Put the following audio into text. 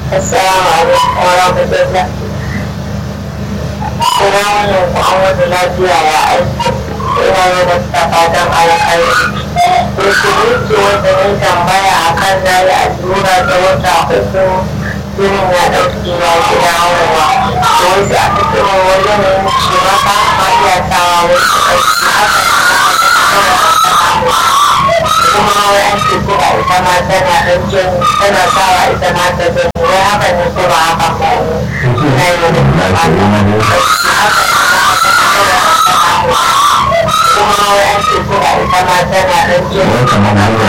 Assalamu alaikum wa rahmatullah. Ina wannan ku an wata lafiya ya aiki. Ina yi da fatan alkhairi. Rukuni ce wanda ne tambaya a kan na yi allura da wata uku jinin ya ɗauki na gida hawa. Da wasu aka ce wa wani ne ce maka ma iya sawa wasu aiki haka kuma wai an ce ko a ita ma tana ɗan jin tana sawa ita ma ta jin wai haka ne ko ba haka ba na yi wani kuma wai an ce ko a ita ma tana ɗan jin